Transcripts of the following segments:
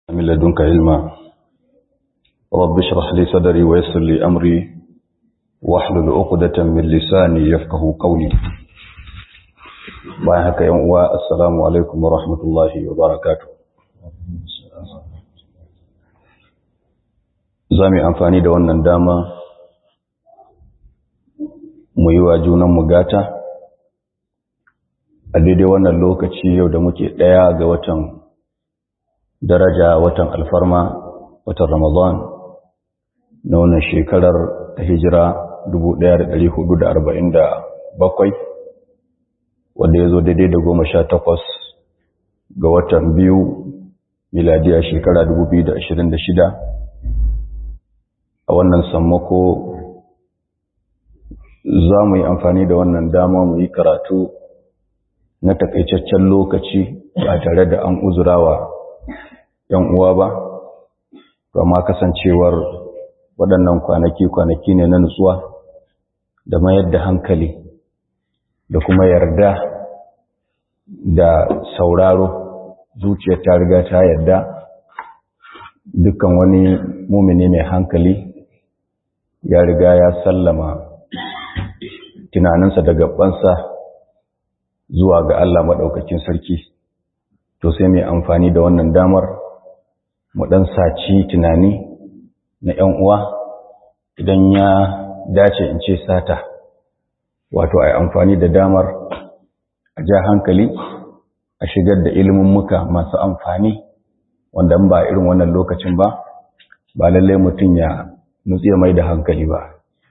من لدنك علما رب اشرح لي صدري ويسر لي أمري واحلل عقدة من لساني يفقه قولي bayan haka yan uwa assalamu alaikum wa rahmatullahi wa barakatuh za mu yi amfani da wannan dama mu yi wa junanmu gata a daidai wannan lokaci yau da muke ɗaya ga watan daraja watan alfarma watan ramadan na wannan shekarar ta hijira 1447 wanda ya zo daidai da goma sha takwas ga watan biyu miladiya shekara 2026 a wannan sammako za mu yi amfani da wannan dama mu yi karatu na takaitaccen lokaci ba tare da an uzurawa ‘yan uwa ba, amma kasancewar waɗannan kwanaki-kwanaki ne na nutsuwa da mayar da hankali da kuma yarda da sauraro zuciya ta riga ta yarda dukkan wani mumini mai hankali ya riga ya sallama tunaninsa da gabansa zuwa ga Allah maɗaukakin sarki to sai mai amfani da wannan damar mu ɗan saci tunani na ‘yan uwa idan ya dace in ce sata wato a yi amfani da damar a ja hankali a shigar da ilimin muka masu amfani wanda ba irin wannan lokacin ba ba lallai mutum ya nutsi mai da hankali ba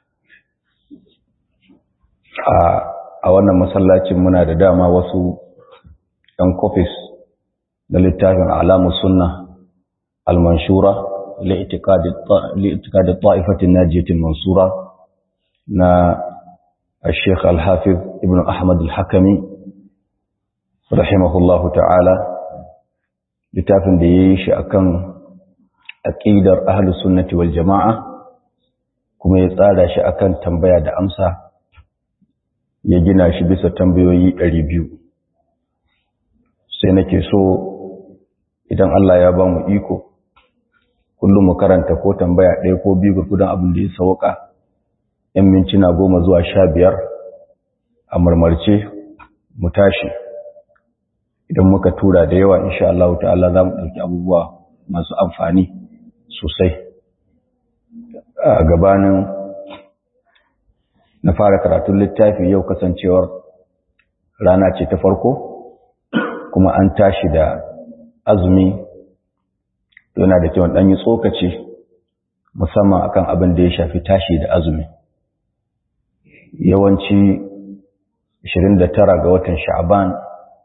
a wannan masallacin muna da dama wasu ‘yan kofis na littafin alamu sunna al-manshura li'itikadi ta'ifatin najiyatin mansura na الشيخ الحافظ ابن أحمد الحكمي رحمه الله تعالى littafin da ya yi shi akan aƙidar ahlus sunnati wal jama'a kuma ya tsara shi akan tambaya da amsa ya gina shi bisa tambayoyi biyu. sai nake so idan Allah ya ba mu iko kullum mu karanta ko tambaya ɗaya ko biyu gurgudan abin da ya sauka ‘yan mintuna goma zuwa sha biyar a marmarce mu tashi idan muka tura da yawa insha Allah ta'ala za mu ɗauki abubuwa masu amfani sosai a gabanin na fara karatun littafi yau kasancewar rana ce ta farko kuma an tashi da azumi yana da kyau ɗanyi tsokaci musamman akan abin da ya shafi tashi da azumi yawanci 29 ga watan sha'ban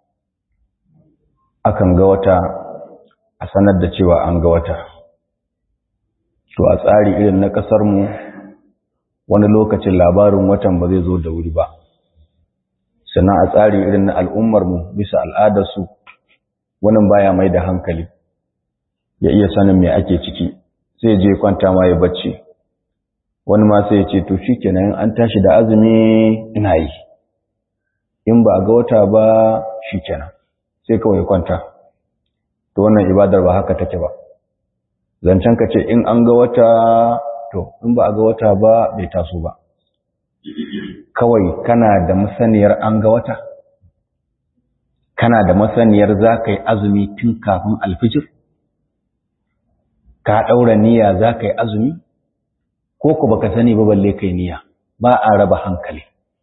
akan ga wata a sanar da cewa an ga wata to a tsari irin na ƙasarmu wani lokacin labarin watan ba zai zo da wuri ba sannan a tsari irin na al'ummarmu bisa al'adarsu wani baya mai da hankali ya iya sanin me ake ciki sai je kwanta ma ya bacci wani ma sai ya ce to shi kenan an tashi da azumi ina yi in ba a ga wata ba shi kenan sai kawai kwanta to wannan ibadar ba haka take ba zancen ka ce in an ga wata to in ba a ga wata ba bai taso ba kawai kana da masaniyar an ga wata kana da masaniyar za ka yi azumi tun kafin alfijir ka ɗaura niyya za ka yi azumi ko ku baka sani ba balle kai niyya ba a raba hankali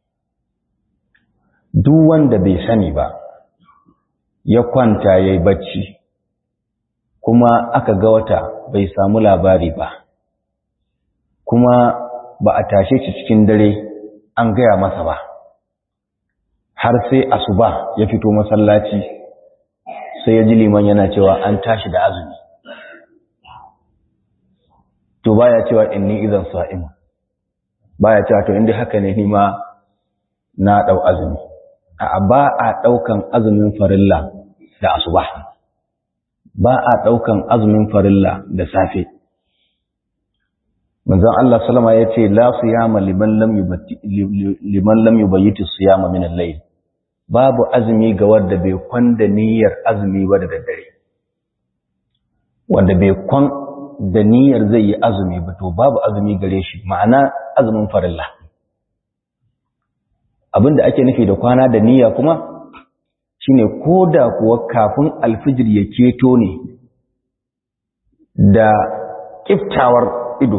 duk wanda bai sani ba ya kwanta ya yi bacci kuma aka ga wata bai samu labari ba kuma ba a tashe shi cikin dare an gaya masa ba har sai asuba ya fito masallaci sai ya ji liman yana cewa an tashi da azumi to baya cewa inni idan sa'im baya cewa to inda haka ne ni ma na dau azumi a ba a daukan azumin farilla da asuba ba a daukan azumin farilla da safe manzon Allah sallama yace la siyama liman lam yubati liman lam yubayyiti siyama min al-layl babu azumi ga wanda bai kwanda niyyar azumi ba da daddare wanda bai kwan da niyyar zai yi azumi ba to babu azumi gare shi ma'ana azumin farilla abinda ake nufi da kwana da niyya kuma shine ko da kuwa kafin alfijir ya keto ne da kiftawar ido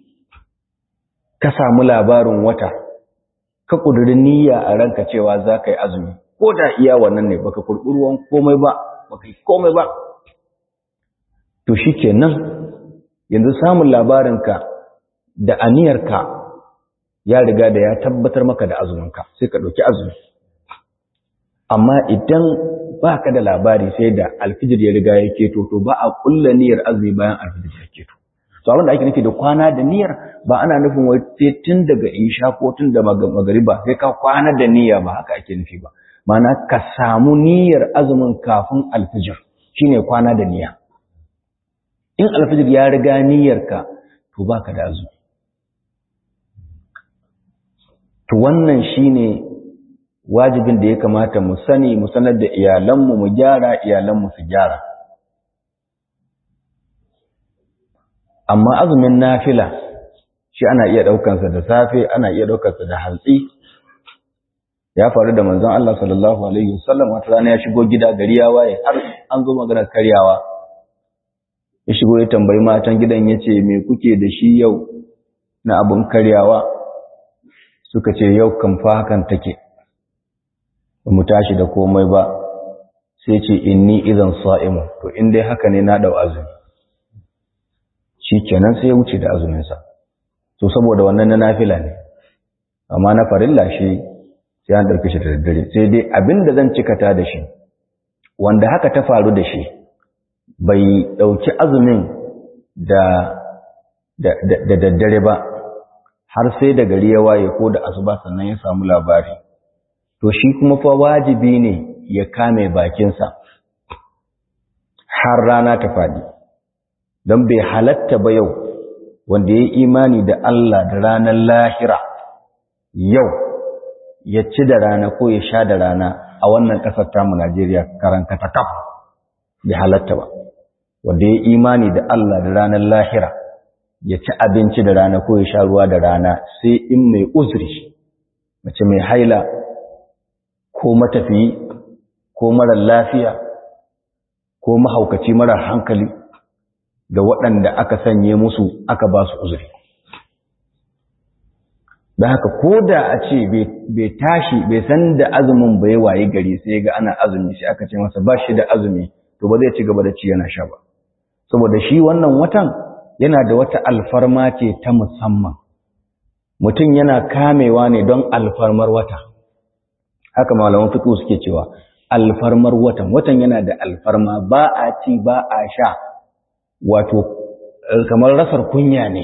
ka samu labarin wata ka ƙudiri niyya a ranka cewa za ka yi azumi ko da iya wannan ne baka kurɓi ruwan komai ba baka yi komai ba to shi kenan yanzu samun labarinka da aniyarka ya riga da ya tabbatar maka da azuminka sai ka ɗauki azumi amma idan ba ka da labari sai da alfijir ya riga ya keto to ba a ƙulla niyyar azumi bayan alfijir ya keto to abin da ake nufi da kwana da niyyar ba ana nufin wai sai tun daga isha ko tun da magariba sai ka kwana da niyya ba haka ake nufi ba ma'ana ka samu niyyar azumin kafin alfijir shine kwana da niyya in alfijir ya riga niyyarka to baka da azumi to wannan shine wajibin da ya kamata mu sani mu sanar da iyalanmu mu gyara iyalanmu su gyara amma azumin nafila shi ana iya ɗaukansa da safe ana iya ɗaukansa da hantsi ya faru da manzon Allah sallallahu alaihi wasallam wata rana ya shigo gida gari ya waye har an zo maganar karyawa ya shigo ya tambayi matan gidan ya ce me kuke da shi yau na abin karyawa suka ce yau kan fa hakan take ba mu tashi da komai ba sai ce inni idan sa'imu to in dai haka ne na dau azumi shi kenan sai ya wuce da azuminsa to saboda wannan na nafila ne amma na farilla shi sai an ɗauki shi da daddare sai dai abin da zan cikata da shi wanda haka ta faru da shi bai ɗauki azumin da da daddare ba har sai da gari ya waye ko da asuba sannan ya samu labari to shi kuma fa wajibi ne ya kame bakinsa har rana ta faɗi don bai halatta ba yau wanda ya yi imani da Allah da ranar lahira yau ya ci da rana ko ya sha da rana a wannan ƙasar tamu Najeriya karanka ta kaf bai halatta ba wanda ya yi imani da Allah da ranar lahira ya ci abinci da rana ko ya sha ruwa da rana sai in mai uzuri mace mai haila ko matafiyi ko marar lafiya ko mahaukaci marar hankali da waɗanda aka sanye musu aka ba su uzuri da haka ko da a ce bai tashi bai san da azumin bai waye gari sai ga ana azumi shi aka ce masa ba shi da azumi to ba zai ci gaba da ci yana sha ba saboda shi wannan watan yana da wata alfarma ce ta musamman mutum yana kamewa ne don alfarmar wata haka malaman fiqh suke cewa alfarmar watan watan yana da alfarma ba a ci ba a sha wato kamar rasar kunya ne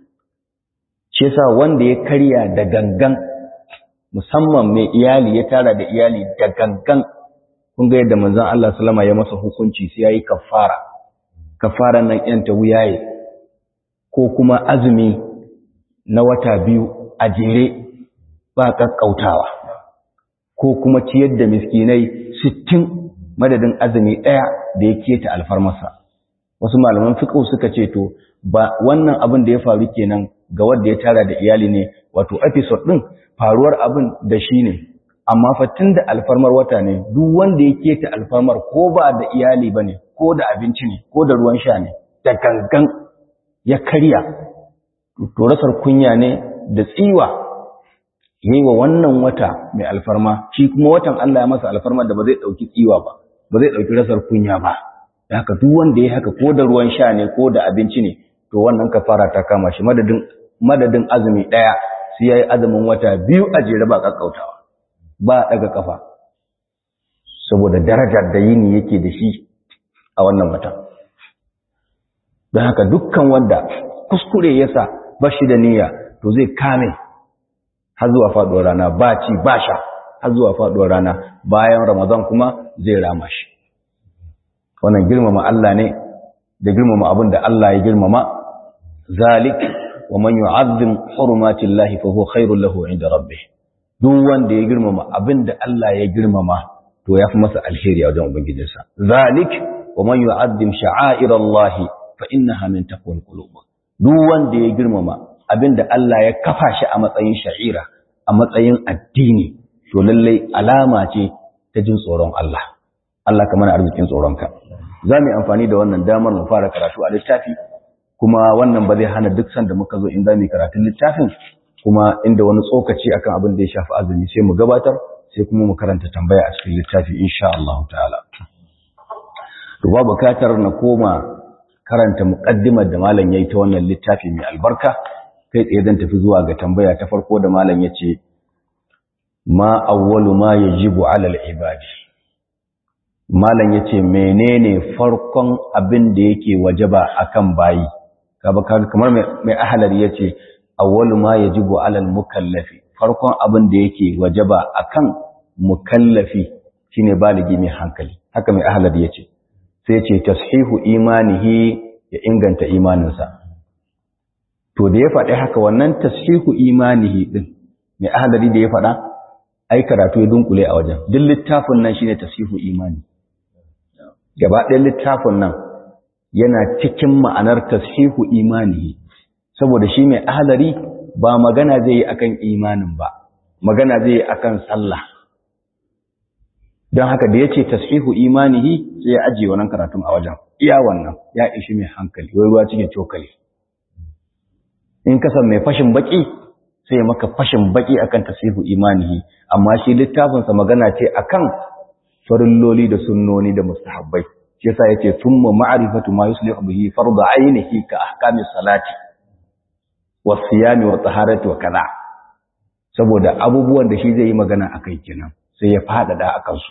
shi yasa wanda ya karya da gangan musamman mai iyali ya tara da iyali da gangan kun ga yadda manzon Allah sallama ya masa hukunci sai yayi kafara kafaran nan yan ta wuyaye ko kuma azumi na wata biyu a jere ba kakkautawa ko kuma ciyar da miskinai sittin madadin azumi ɗaya da ya keta alfarmasa wasu malaman fiqh suka ce to ba wannan abin da ya faru kenan ga wanda ya tara da iyali ne wato episode din faruwar abin da shi ne amma fa da alfarmar wata ne duk wanda ya keta alfarmar ko ba da iyali bane ko da abinci ne ko da ruwan sha ne da gangan ya karya to rasar kunya ne da tsiwa yayi wa wannan wata mai alfarma shi kuma watan Allah ya masa alfarma da ba zai dauki tsiwa ba ba zai dauki rasar kunya ba haka duk wanda ya haka ko da ruwan sha ne ko da abinci ne to wannan kafara ta kama shi madadin madadin azumi daya sai yayi azumin wata biyu a jere ba kakkautawa ba daga kafa saboda darajar da yini yake da shi a wannan wata don haka dukkan wanda kuskure yasa ba shi da niyya to zai kame har zuwa faduwar rana ba ci ba sha har zuwa faduwar rana bayan ramadan kuma zai rama shi wannan girmama Allah ne da girmama abin da Allah ya girmama zalik wa man yu'azzim hurumatillahi fa huwa khairul lahu 'inda rabbih duk wanda ya girmama abin da Allah ya girmama to yafi masa alheri a wajen ubangijinsa zalik wa man yu'azzim sha'airallahi fa innaha min taqwal qulub duk wanda ya girmama abinda Allah ya kafa shi a matsayin sha'ira a matsayin addini to lallai alama ce ta jin tsoron Allah Allah ka mana arzikin tsoronka za mu yi amfani da wannan damar mu fara karatu a littafi kuma wannan ba zai hana duk sanda muka zo in za mu yi karatun littafin kuma inda wani tsokaci akan abin da ya shafi azumi sai mu gabatar sai kuma mu karanta tambaya a cikin littafi insha Allah ta'ala to ba bukatar na koma karanta muqaddimar da malam yayi ta wannan littafi mai albarka kai tsaye zan tafi zuwa ga tambaya ta farko da malam yace ma awwalu ma yajibu 'ala al-ibadi malam yace menene farkon abin da yake wajaba akan bayi kamar mai ahlari yace awwalu ma yajibu 'ala al-mukallafi farkon abin da yake wajaba akan mukallafi shine baligi mai hankali haka mai ahlari yace sai ce tashihu imanihi ya inganta imaninsa to da ya faɗi haka wannan tashihu imanihi din mai ahlari da ya faɗa ai karatu ya dunkule a wajen duk littafin nan shine tashihu imani gaba ɗayan littafin nan yana cikin ma'anar tashihu imanihi saboda shi mai ahlari ba magana zai yi akan imanin ba magana zai yi akan sallah don haka da ya ce tashihu imanihi sai ya ajiye wannan karatun a wajen iya wannan ya ishi mai hankali wai ruwa cikin cokali in kasan mai fashin baki sai maka fashin baki akan tashihu imanihi amma shi littafinsa magana ce akan farilloli da sunnoni da mustahabbai shi yasa yace thumma ma'rifatu ma yuslihu bihi fardu ainihi ka ahkami salati was siyami wa taharati wa kaza saboda abubuwan da shi zai yi magana akai kenan sai ya fadada akan su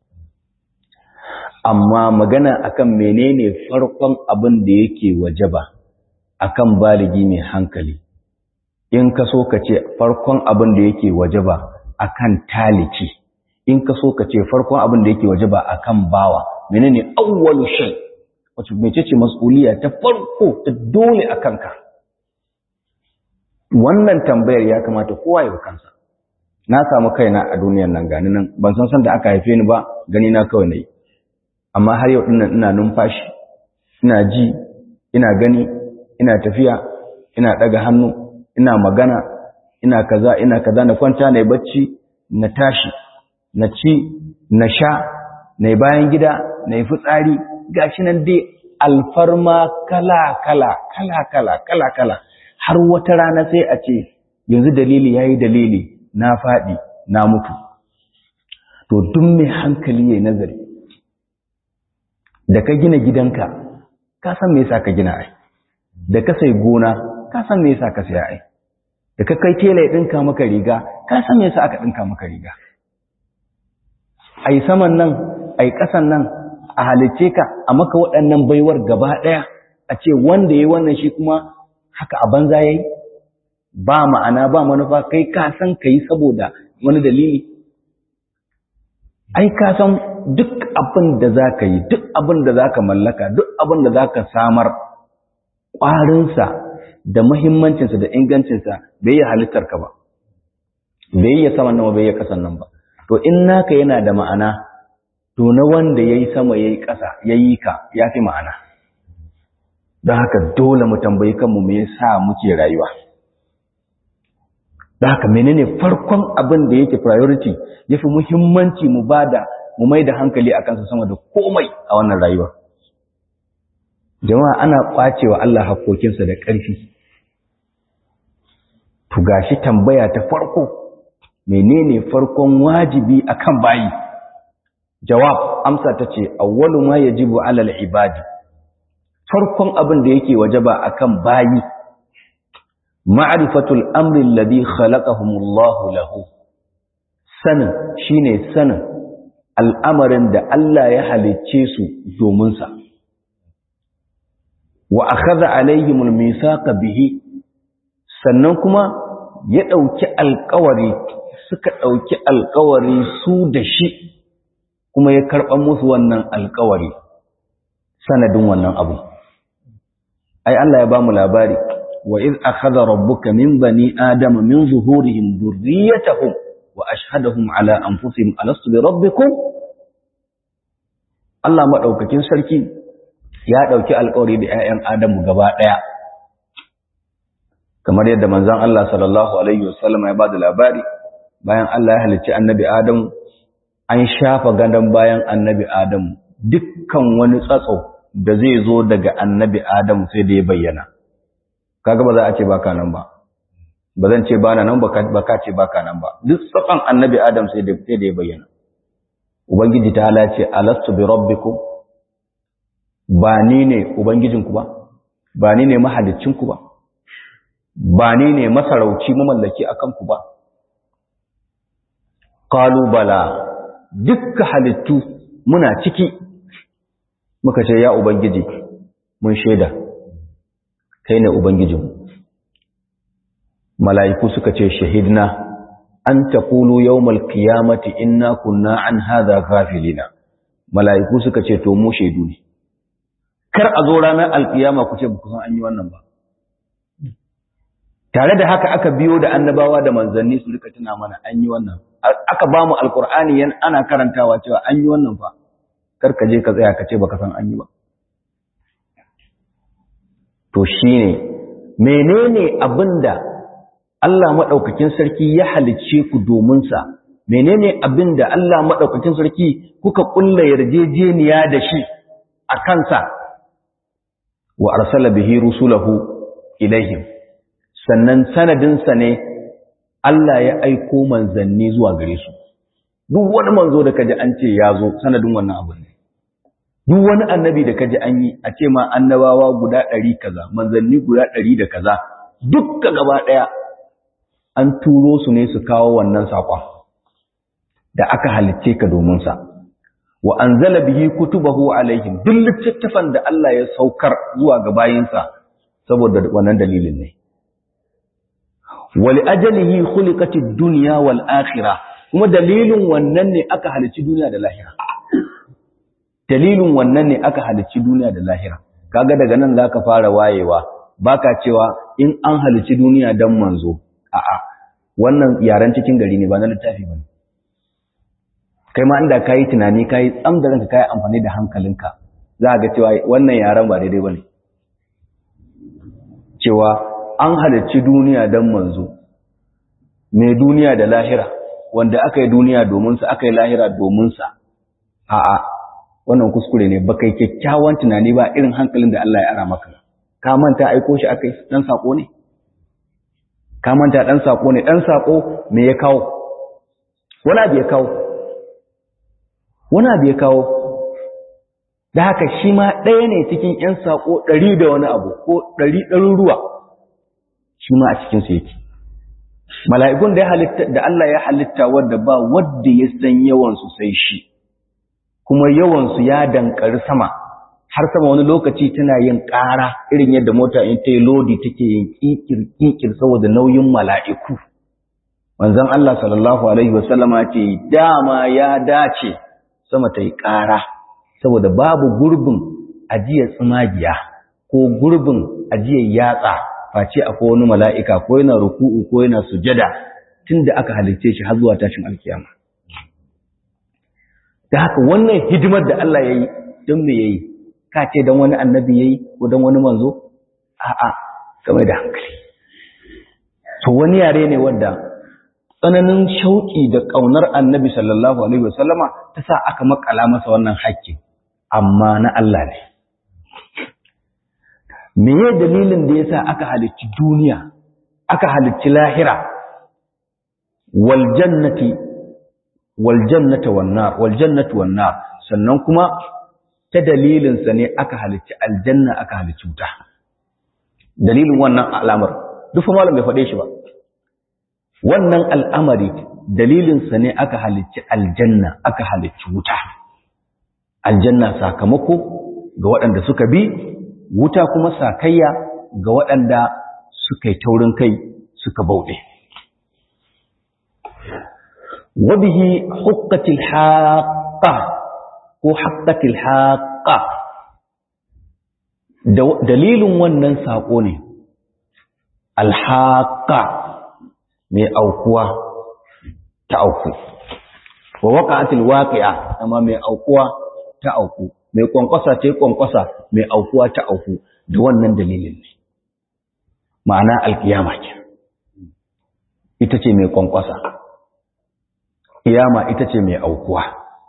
amma magana akan menene farkon abin da yake wajaba akan baligi mai hankali in ka so ka ce farkon abin da yake wajaba akan taliki in ka so ka ce farkon abin da yake wajaba akan bawa menene awwalu shay wato mecece mas'uliya ta farko ta dole akan ka wannan tambayar ya kamata kowa ya kansa na samu kaina a duniyar nan gani nan ban san san da aka haife ni ba gani na kawai nayi amma har yau dinnan ina numfashi ina ji ina gani ina tafiya ina daga hannu ina magana ina kaza ina kaza na kwanta na bacci na tashi na ci na sha na bayan gida na yi fitsari gashi nan dai alfarma kala kala kala kala kala kala har wata rana sai a ce yanzu dalili yayi dalili na faɗi na mutu to duk mai hankali yayi nazari da ka gina gidanka ka san me yasa ka gina ai da ka sai gona ka san me yasa ka saya ai da ka kai tela ya dinka maka riga ka san me yasa aka dinka maka riga ai saman nan ai kasan nan a halice ka a maka waɗannan baiwar gaba ɗaya a ce wanda yayi wannan shi kuma haka a banza yayi ba ma'ana ba manufa kai ka san kai saboda wani dalili ai ka san duk abin da za ka yi duk abin da za ka mallaka duk abin da za ka samar ƙwarinsa da muhimmancinsa da ingancinsa bai yi halittarka ba bai yi saman nan bai yi ƙasan nan ba to in naka yana da ma'ana to na wanda ya yi sama ya yi ƙasa ya yi ka ya fi ma'ana don haka dole mu tambayi kanmu me yasa muke rayuwa don haka menene farkon abin da yake priority ya fi muhimmanci mu bada mu mai da hankali a kansa sama da komai a wannan rayuwa jama'a ana kwacewa Allah hakokinsa da ƙarfi to gashi tambaya ta farko menene farkon wajibi akan bayi jawab amsa tace awwalu ma yajibu alal ibadi farkon abin da yake wajaba akan bayi ma'rifatul amri alladhi khalaqahumullahu lahu sanin shine sanin al'amarin da Allah ya halicce su domin sa wa akhadha alaihimul mithaqa bihi sannan kuma ya dauki alƙawari suka dauki alƙawari su da shi kuma ya karɓa musu wannan alƙawari sanadin wannan abu ai Allah ya ba mu labari wa iz akhadha rabbuka min bani adama min zuhurihim dhurriyyatahum wa ashhadahum ala anfusihim alastu bi rabbikum Allah maɗaukakin sarki ya ɗauki alƙawari da ‘ya'yan Adamu gaba ɗaya, kamar yadda manzan Allah sallallahu Alaihi wasallam ya ba da labari, bayan Allah ya halicci annabi Adamu, an shafa gadon bayan annabi Adamu, dukkan wani tsatso da zai zo daga annabi Adamu sai da ya bayyana. Kaga ba za a ce baka nan ba, ba zan ce ba nan ba ka ce baka nan ba, duk tsatson annabi Adam sai da ya bayyana. Ubangiji ta halace, alastu bi rabbikum ba ni ne Ubangijinku ba, ba ni ne mahalicinku ba, ba ni ne masarauci mamallaki a kanku ba. Kalubala dukka halittu muna ciki, muka ce, Ya Ubangiji, mun shaida, kai ne Ubangijinmu. Mala'iku suka ce, Shahidna, an ta kulu yau malkiyamati inna kunna an haza gafilina. Mala'iku suka ce, To, mu shaidu ne. kar a zo ranar alkiyama ku ce ba ku san an yi wannan ba tare da haka aka biyo da annabawa da manzanni su rika tuna mana an yi wannan aka ba mu alkur'ani yan ana karantawa cewa an yi wannan fa kar ka je ka tsaya ka ce baka san an yi ba to shine menene abinda Allah madaukakin sarki ya halicce ku domin sa menene abinda Allah madaukakin sarki kuka kulla yarjejeniya da shi a kansa wa arsala bihi rusulahu ilaihim sannan sanadinsa ne Allah ya aiko manzanni zuwa gare su duk wani manzo da kaji an ce ya zo sanadin wannan abu ne duk wani annabi da kaji an yi a ce ma annabawa guda ɗari kaza manzanni guda ɗari da kaza dukka gaba ɗaya an turo su ne su kawo wannan saƙon da aka halicce ka domin sa wa anzala bihi kutubahu alaihim duk littattafan da Allah ya saukar zuwa ga bayinsa saboda wannan dalilin ne wali ajalihi khuliqatid dunya wal akhirah kuma dalilin wannan ne aka halici duniya da lahira dalilin wannan ne aka halici duniya da lahira kaga daga nan zaka fara wayewa baka cewa in an halici duniya dan manzo a'a wannan yaran cikin gari ne ba na littafi bane kai ma inda kayi tunani kayi tsam da ranka kayi amfani da hankalinka za ga cewa wannan yaran ba daidai bane cewa an halarci duniya dan manzo mai duniya da lahira wanda aka yi duniya domin sa aka yi lahira domin sa a'a wannan kuskure ne baka yi kyakkyawan tunani ba irin hankalin da Allah ya ara maka ka manta aiko shi akai dan sako ne ka manta dan sako ne dan sako me ya kawo wani abu ya kawo wani abu ya kawo da haka shi ma ɗaya ne cikin ‘yan saƙo ɗari da wani abu ko ɗari ɗaruruwa shi ma a cikinsu yake mala'ikun da Allah ya halitta wadda ba wadda ya san yawansu sai shi kuma yawansu ya dankari sama har sama wani lokaci tana yin ƙara irin yadda mota in ta yi lodi take yin ƙiƙir saboda nauyin mala'iku manzon Allah sallallahu alaihi wasallama ce dama ya dace sama ta yi ƙara saboda babu gurbin ajiyar tsumagiya ko gurbin ajiyar yatsa face akwai wani mala'ika ko yana ruku'u ko yana sujada tun da aka halitte shi har zuwa tashin alkiyama da haka wannan hidimar da Allah ya yi don me ya yi ka ce don wani annabi ya yi ko don wani manzo a'a game da hankali to wani yare ne wanda tsananin shauƙi da ƙaunar annabi sallallahu alaihi wasallama ta sa aka makala masa wannan haƙƙin amma na Allah ne meye dalilin da yasa aka halicci duniya aka halicci lahira wal jannati wal jannata wan nar wal jannatu wan nar sannan kuma ta dalilin sa ne aka halicci aljanna aka halicci wuta dalilin wannan al'amar duk fa malam bai faɗe shi ba wannan al'amari dalilinsa ne aka halicci aljanna aka halicci wuta aljanna sakamako ga waɗanda suka bi wuta kuma sakayya ga waɗanda suka yi taurin kai suka bauɗe wabihi hukkatil haƙa ko haƙƙatil haƙa dalilin wannan saƙo ne alhaƙa mai aukuwa ta auku wa waqa'atil waqi'a amma mai aukuwa ta auku mai kwankwasa ta yi kwankwasa mai aukuwa ta auku da wannan dalilin ne ma'ana alkiyama ke ita ce mai kwankwasa kiyama ita ce mai aukuwa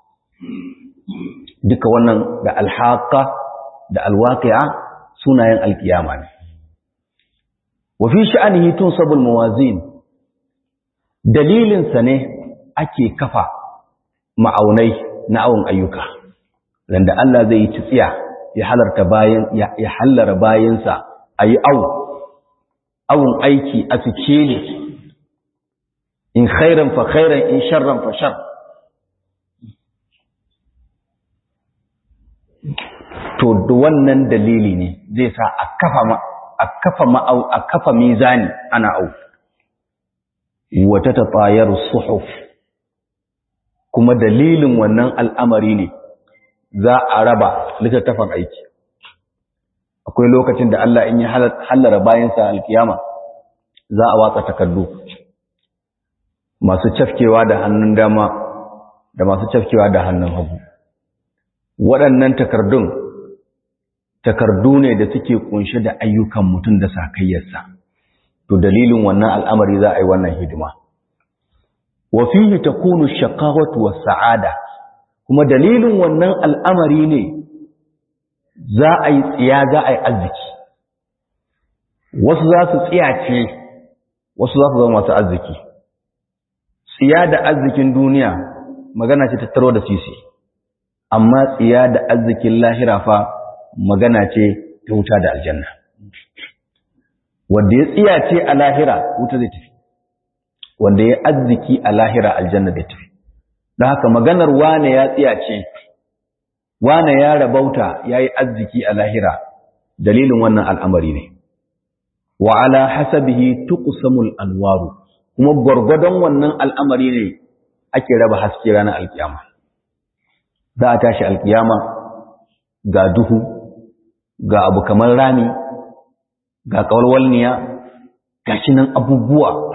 duka wannan da alhaka da alwaqi'a sunayen alkiyama ne wa fi sha'anihi tunsabul mawazin dalilin sa ne ake kafa ma'aunai na awon ayyuka randa Allah zai yi tsiya ya halarta bayan ya hallara bayansa ayi awu awun aiki a sikeli in khairan fa khairan in sharran fa shar to da wannan dalili ne zai sa a kafa ma a kafa ma'au a kafa mizani ana au wata tatayar suhuf kuma dalilin wannan al'amari ne za a raba littattafan aiki akwai lokacin da Allah in ya hallara bayansa alkiyama za a watsa takardu masu cafkewa da hannun dama da masu cafkewa da hannun hagu waɗannan takardun takardu ne da suke kunshe da ayyukan mutum da sakayyarsa to dalilin wannan al'amari za a yi wannan hidima wa fihi takunu shaqawatu was sa'ada kuma dalilin wannan al'amari ne za a yi tsiya za a yi arziki wasu za su tsiyace wasu za su zama masu arziki tsiya da arzikin duniya magana ce tattaro da sisi amma tsiya da arzikin lahira fa magana ce ta wuta da aljanna wanda ya tsiyace a lahira wuta zai tafi wanda ya arziki a lahira aljanna zai tafi don haka maganar wane ya tsiyace wane ya rabauta ya yi arziki a lahira dalilin wannan al'amari ne wa ala hasabihi tuqsamul anwaru kuma gwargwadon wannan al'amari ne ake raba haske ranar alkiyama za a tashi alkiyama ga duhu ga abu kamar rami ga kawalwalniya ga nan abubuwa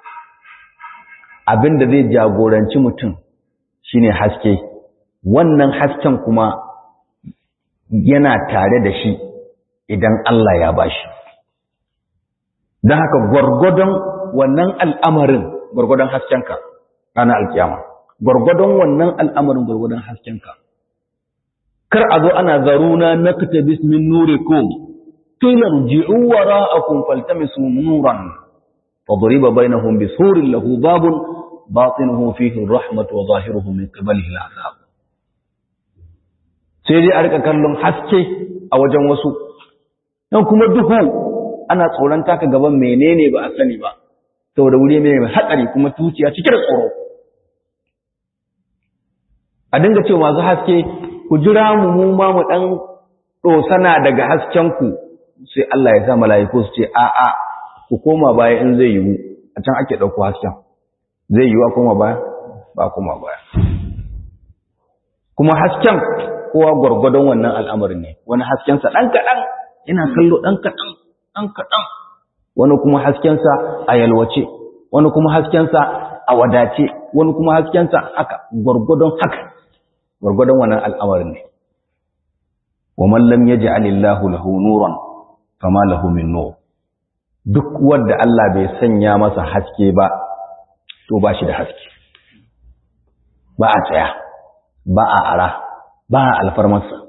abinda zai jagoranci mutum shine haske wannan hasken kuma yana tare da shi idan Allah ya bashi don haka gwargwadon wannan al'amarin gwargwadon haskenka ranar alkiyama gwargwadon wannan al'amarin gwargwadon haskenka kar a zo ana zaruna na katabis min nurikum tilar ji'u wara'akum faltamisu nuran fadriba bainahum bisurin lahu babun batinuhu fihi rahmatu wa zahiruhu min qibalihi al'azab sai dai a rika kallon haske a wajen wasu dan kuma duhu ana tsoron taka gaban menene ba a sani ba saboda wuri mai hatsari kuma tuciya cike da tsoro a dinga cewa masu haske ku jira mu mu ma mu dan dosana daga hasken ku sai Allah ya sa mala'iku su ce a a ku koma baya in zai yiwu a can ake dauko hasken zai yiwu a koma baya ba koma baya kuma hasken kowa gwargwadon wannan al'amarin ne wani haskensa ɗan kaɗan ina kallo ɗan kaɗan ɗan kaɗan wani kuma haskensa a yalwace wani kuma haskensa a wadace wani kuma haskensa haka gwargwadon haka gwargwadon wannan al'amarin ne wa mallam ya ji alillahu lahu nuran fama lahu min nur duk wanda Allah bai sanya masa haske ba to ba shi da haske ba a tsaya ba a ara ba a alfarmarsa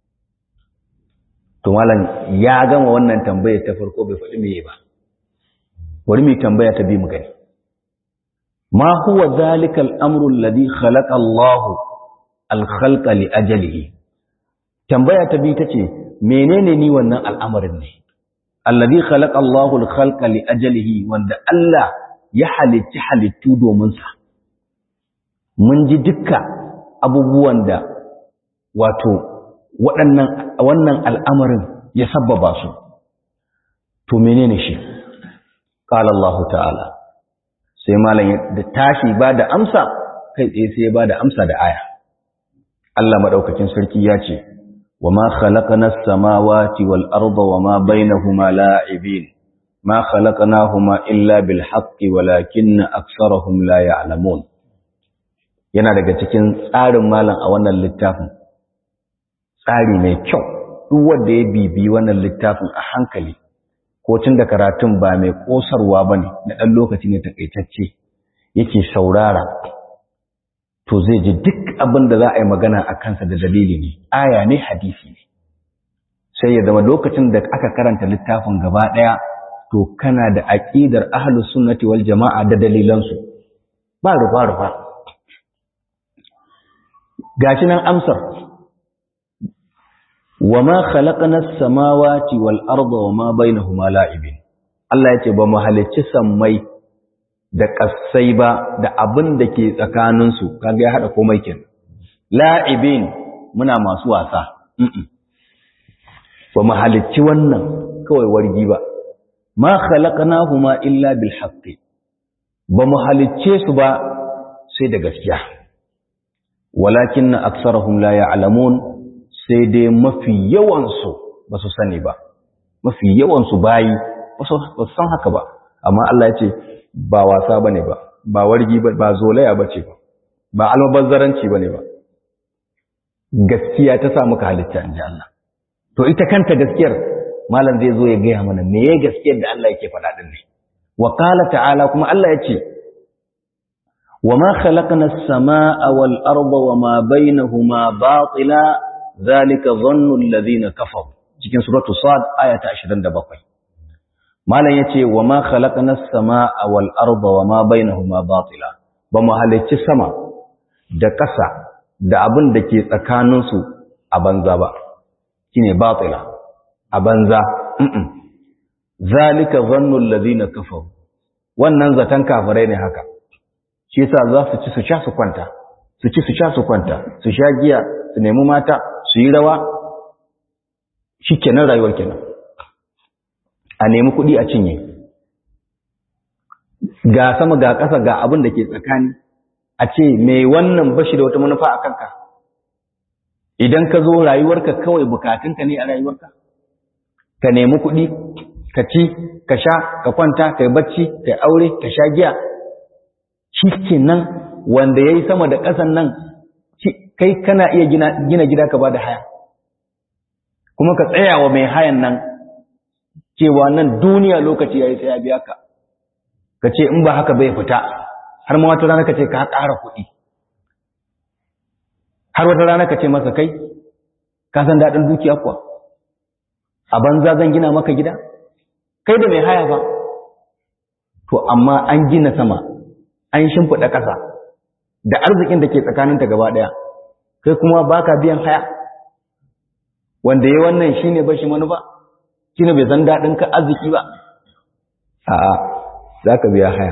to malam ya gama wannan tambayar ta farko bai faɗi meye ba bari mu tambaya ta bi mu gani ma huwa zalika al-amru alladhi khalaqa Allah al-khalqa li ajalihi tambaya ta bi tace menene ni wannan al'amarin ne alladhi khalaqa Allah al-khalqa li ajalihi wanda Allah ya halitta halittu domin sa mun ji dukkan abubuwan da wato waɗannan wannan al'amarin ya sabbaba su to menene shi qala Allah ta'ala sai malam da tashi ba da amsa kai tsaye sai ya ba da amsa da aya Allah madaukakin sarki ya ce wa ma khalaqana as-samawati wal arda wa ma bainahuma la'ibin ma khalaqnahuma illa bil haqqi walakinna aktharuhum la ya'lamun yana daga cikin tsarin malam a wannan littafin tsari mai kyau duk wanda ya bibi wannan littafin a hankali ko tun da karatun ba mai kosarwa ba ne na ɗan lokaci ne takaitacce yake saurara to zai ji duk abin da za a yi magana a kansa da dalili ne aya ne hadisi ne sai ya zama lokacin da aka karanta littafin gaba ɗaya to kana da aƙidar ahlus sunnati wal jama'a da dalilansu ba rufa rufa gashi nan amsar wa ma khalaqna as-samawati wal arda wa ma bainahuma la'ibin Allah yace ba mu halicci sammai da ƙasai ba da abin da ke tsakaninsu kaga ya haɗa komai ken la'ibin muna masu wasa ba mu halicci wannan kawai wargi ba ma khalaqnahuma illa bil haqqi ba mu halicce su ba sai da gaskiya walakin aksarahum la ya'lamun sai dai mafi yawan su ba su sani ba mafi yawan su bayi ba su san haka ba amma Allah ya ce ba wasa bane ba ba wargi ba ba zolaya bace ba ba almubazzaranci bane ba gaskiya ta sa muka halitta inji Allah to ita kanta gaskiyar malam zai zo ya gaya mana me ya gaskiyar da Allah yake faɗa din ne wa qala ta'ala kuma Allah ya ce wa ma khalaqna as-samaa'a wal arda wa ma bainahuma batila zalika dhannu alladhina kafaru cikin suratu sad aya ta 27 malam yace wa ma khalaqna as-samaa'a wal arda wa ma bainahuma batila ba mu halicci sama da ƙasa da abin da ke tsakaninsu a banza ba shine batila a banza zalika dhannu alladhina kafaru wannan zaton kafirai ne haka shi yasa za su ci su sha su kwanta su ci su sha su kwanta su sha giya su nemi mata su yi rawa shikenan rayuwar kenan a nemi kuɗi a cinye ga sama ga ƙasa ga abin da ke tsakani a ce mai wannan bashi da wata manufa a kanka idan ka zo rayuwarka kawai bukatunka ne a rayuwarka ka nemi kuɗi ka ci ka sha ka kwanta ka yi bacci ka yi aure ka sha giya shi nan wanda ya yi sama da ƙasan nan kai kana iya gina gida ka ba da haya kuma ka tsaya wa mai hayan nan cewa nan duniya lokaci ya yi sai ya biya ka ka ce in ba haka bai fita har ma wata rana ka ce ka ƙara kuɗi har wata rana ka ce masa kai ka san daɗin dukiya kuwa a banza zan gina maka gida kai da mai haya ba to amma an gina sama an shimfiɗa ƙasa da arzikin da ke tsakaninta gaba ɗaya kai kuma baka biyan haya wanda ya wannan shine bashi manufa shine bai san daɗin ka arziki ba a'a za ka biya haya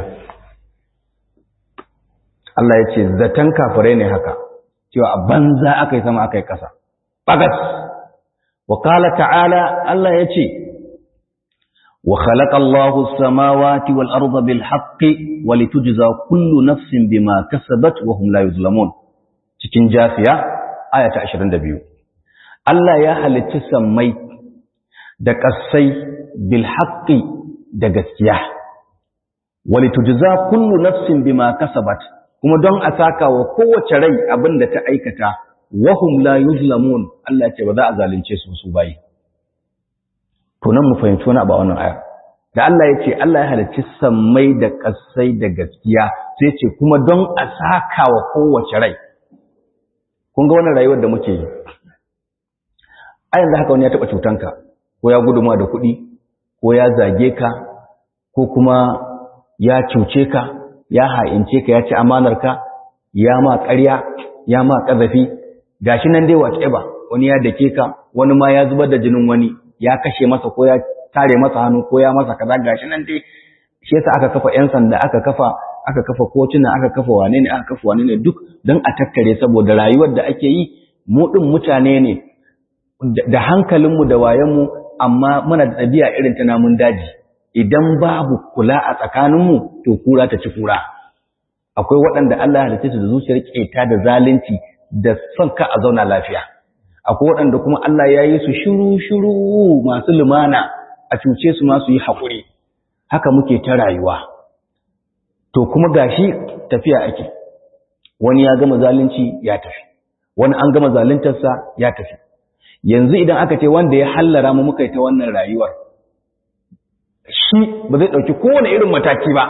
Allah ya ce zaton kafirai ne haka cewa a banza aka yi sama aka yi ƙasa bagas wa ta'ala Allah ya ce وخلق الله السماوات والأرض بالحق ولتجزى كل نفس بما كسبت وهم لا يظلمون cikin jafiya aya ta 22 Allah ya halicci sammai da ƙasai bil haqqi da gaskiya walitujza kullu nafsin bima kasabat kuma don a saka wa kowace rai abinda ta aikata wahum la yuzlamun Allah ce ba za a zalunce su su bayi to nan mu fahimci wani abu a wannan aya da Allah ya ce Allah ya halicci sammai da ƙasai da gaskiya sai ce kuma don a saka wa kowace rai kun ga wannan rayuwar da muke yi a yanzu haka wani ya taɓa cutanka ko ya guduma da kuɗi ko ya zage ka ko kuma ya cuce ka ya ha'ince ka ya ci amanarka ya ma ƙarya ya ma ƙazafi gashi nan dai whatever wani ya dake ka wani ma ya zubar da jinin wani ya kashe masa ko ya tare masa hannu ko ya masa kaza gashi nan dai shi yasa aka kafa yan sanda aka kafa aka kafa kotuna aka kafa wane ne aka kafa wane ne duk don a takkare saboda rayuwar da ake yi mu din mutane ne da hankalinmu da wayanmu amma muna da ɗabi'a irin ta namun daji idan babu kula a tsakaninmu to kura ta ci kura akwai waɗanda Allah ya halitta su da zuciyar keta da zalunci da son ka a zauna lafiya akwai waɗanda kuma Allah ya yi su shiru-shiru masu lumana a cuce su masu yi haƙuri haka muke ta rayuwa to kuma gashi tafiya ake wani ya gama zalunci ya tafi wani an gama zaluntarsa ya tafi yanzu idan aka ce wanda ya hallara mu muka yi ta wannan rayuwar shi ba zai ɗauki kowane irin mataki ba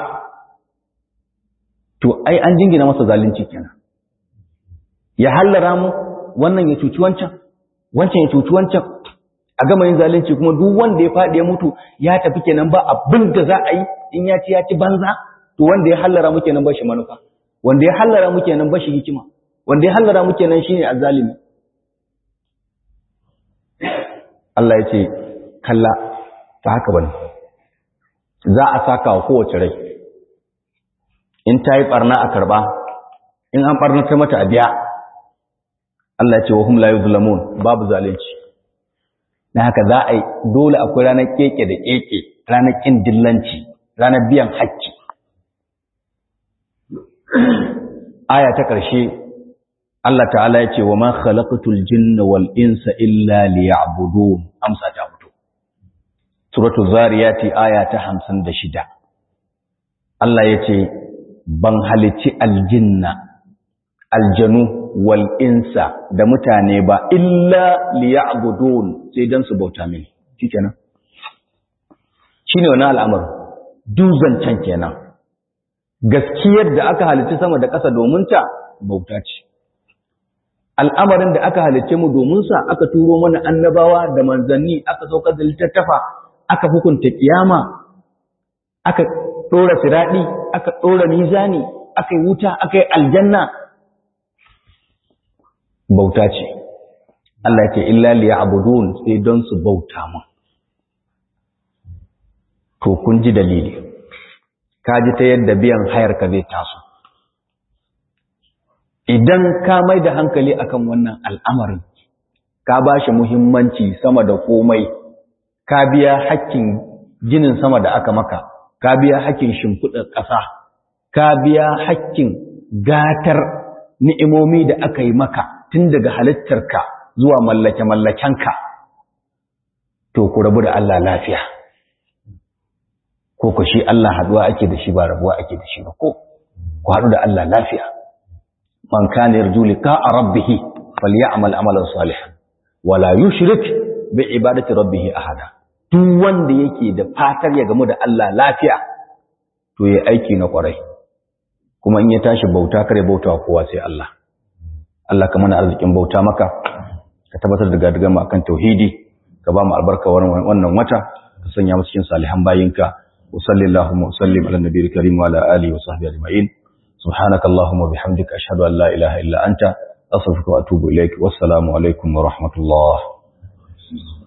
to ai an jingina masa zalunci kenan ya hallara mu wannan ya cuci wancan wancan ya cuci wancan a gama yin zalunci kuma duk wanda ya faɗi ya mutu ya tafi kenan ba abin da za a yi in ya ci ya ci banza to wanda ya hallara mu kenan ba shi manufa wanda ya hallara mu kenan ba shi hikima wanda ya hallara mu kenan shine azzalimi Allah ya ce kalla ta haka bane za a saka wa kowace rai in ta yi barna a karba in an barnata mata a biya Allah ya ce wa hum la yuzlamun babu zalunci dan haka za a yi dole akwai ranar keke da keke ranar kin dillanci ranar biyan hakki aya ta ƙarshe Allah ta'ala ya ce wa ma khalaqatul jinna wal insa illa liya'budun amsa ta fito suratu zariyati aya ta 56 Allah ya ce ban halici aljinna aljanu wal insa da mutane ba illa liya'budun sai dan su bauta mini shikenan shine wannan al'amari duzancan kenan gaskiyar da aka halicci sama da ƙasa domin ta bauta ce al'amarin da aka halicce mu domin sa aka turo mana annabawa da manzanni aka saukar da littattafa aka hukunta kiyama aka ɗora siraɗi aka ɗora mizani aka yi wuta aka yi aljanna bauta ce Allah ke illa liya abudun sai don su bauta mu to kun ji dalili ka ji ta yadda biyan hayar ka zai taso idan ka mai da hankali akan wannan al'amarin ka ba shi muhimmanci sama da komai ka biya hakkin ginin sama da aka maka ka biya hakkin shimfiɗar ƙasa ka biya hakkin gatar ni'imomi da aka yi maka tun daga halittarka zuwa mallake-mallakenka to ku rabu da Allah lafiya ko ku shi Allah haduwa ake da shi ba rabuwa ake da shi ba ko ku haɗu da Allah lafiya man kana yarju liqa'a rabbih falyamal amalan salihan wala yushrik bi ibadati rabbih ahada duk wanda yake da fatar ya gamu da Allah lafiya to yayi aiki na kwarai kuma in ya tashi bauta kare bauta kowa sai Allah Allah ka mana arzikin bauta maka ka tabbatar da gadigan mu akan tauhidi ka ba mu albarka wannan wata ka sanya mu cikin salihan bayinka wa sallallahu wa sallim ala nabiyil karim wa ala alihi wa sahbihi ajma'in subhanaka allahumma bihamdika ashhadu an la ilaha illa anta astaghfiruka wa atubu ilaik wassalamu alaikum wa rahmatullah